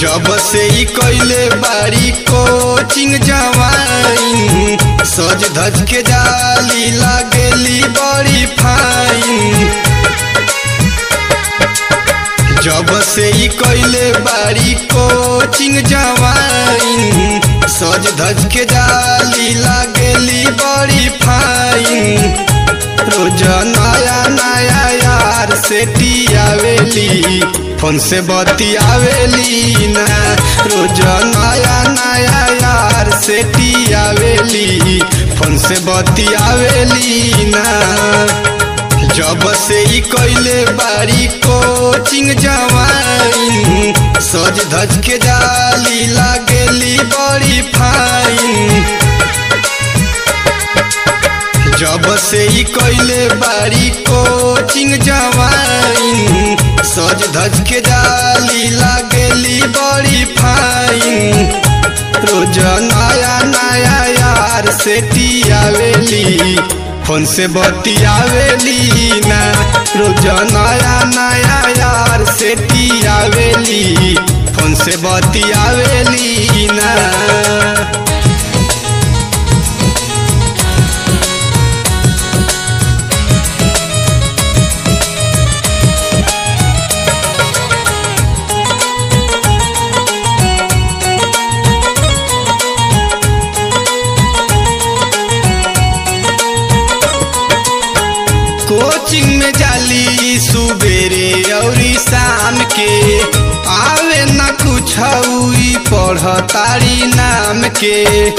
जब से ही कैले बारी कोचिंग जवाइन सज धज के जाली लागेली बड़ी फाइन जब से ही कैले बारी कोचिंग जवाइन सज धज के जाली लागेली बड़ी फाइन रोज नया नया यार से टियावेली फोन से बतियावेली ना रोज नया नया यार से टियावेली फोन से बतियावेली ना जब से ही कैले बारी कोचिंग जवाइन सज धज के जाली लागेली बड़ी फाइन जब से ही कैले बारी कोचिंग जवाइन सज धज के जाली लागेली बड़ी फाइन रोज नया नया यार से टियावेली फोन से बतियावेली ना रोज नया नया यार से टियावेली फोन से बतियावेली ना कोचिंग में जाली सुबेरे और शाम के आवे न कुछ पढ़ तारी नाम के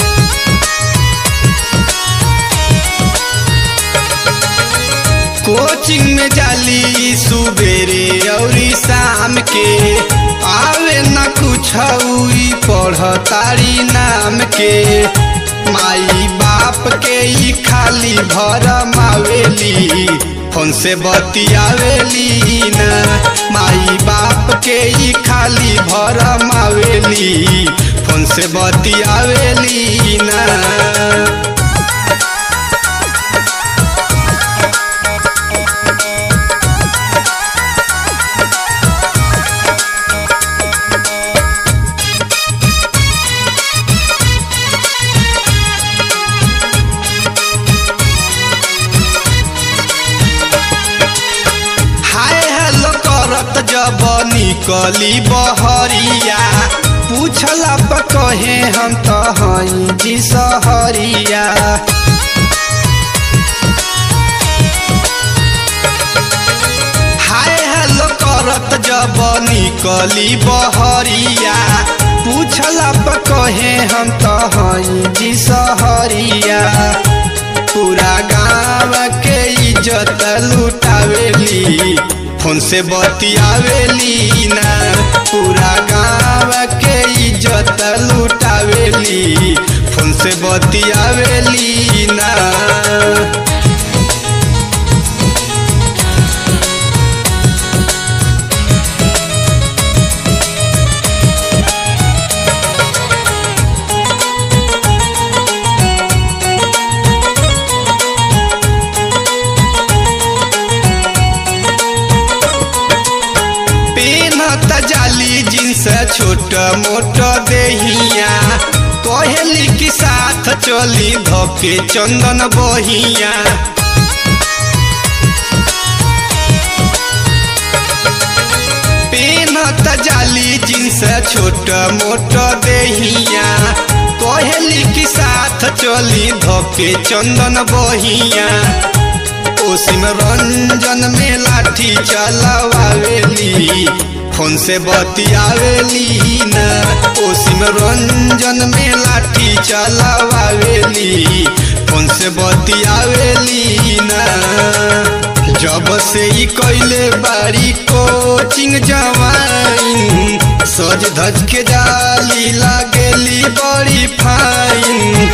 कोचिंग में जाली सुबेरे और शाम के आवे न कुछ पढ़ तारी नाम के माई बाप के ही खाली भर मावेली फोन से बतियावेली ना माई बाप के ही खाली भर मावेली फोन से बतियावेली ना करत जब निकली बहरिया पूछला पर कहे हम तो हई जी सहरिया हाय हेलो करत जब निकली बहरिया पूछला पर कहे हम तो हई जी सहरिया पूरा गाँव के इज्जत लुटावेली फोन से बतियावेली ना पूरा गाँव के इज्जत लुटावेली फोन से बतियावेली ना जाली जिनस छोट मोट देहिया कहली के साथ चली धके चंदन बहिया पेनत जाली जिनस छोट मोट देहिया कहली के साथ चली धके चंदन बहिया ओसिम रंजन में लाठी चलावेली फोन से बतियावेली ना ओसिम रंजन में लाठी चलावेली फोन से बतियावेली ना जब से ही कैले बारी कोचिंग जवाइन सज धज के जाली लागेली बड़ी फाइन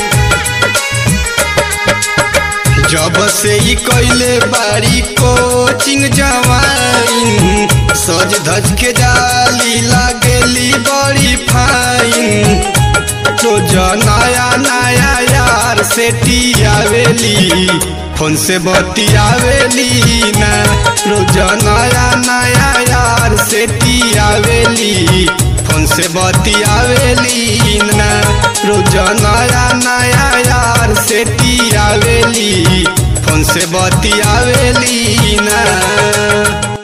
जब से ही कैले बारी कोचिंग जवाइन सज धज के जाली लागेली बड़ी फाइन रोज नया नया यार से टियावेली फोन से बतियावेली ना रोज नया नया यार से टियावेली फोन से से बतियावेली ना रोज नया नया यार से तियावेली फोन से बतियावेली ना